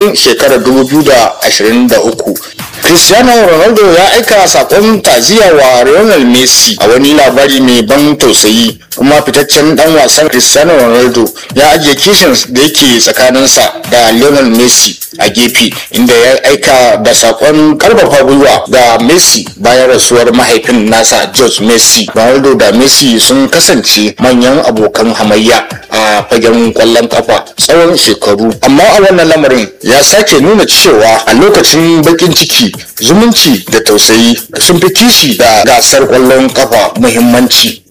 shekarar 2023 cristiano ronaldo ya aika sakon taziya wa lionel messi a wani labari mai ban tausayi kuma fitaccen dan wasan cristiano ronaldo ya ajiye kishin da yake tsakaninsa da lionel messi a gefe inda ya aika da sakon karfafa gwiwa ga messi bayan rasuwar mahaifin nasa george messi ronaldo da messi sun kasance manyan abokan hamayya a fagen kwallon kafa tsawon shekaru amma a wannan lamarin ya sake nuna cewa a lokacin bakin ciki zumunci da tausayi sun fi kishi da gasar kwallon kafa muhimmanci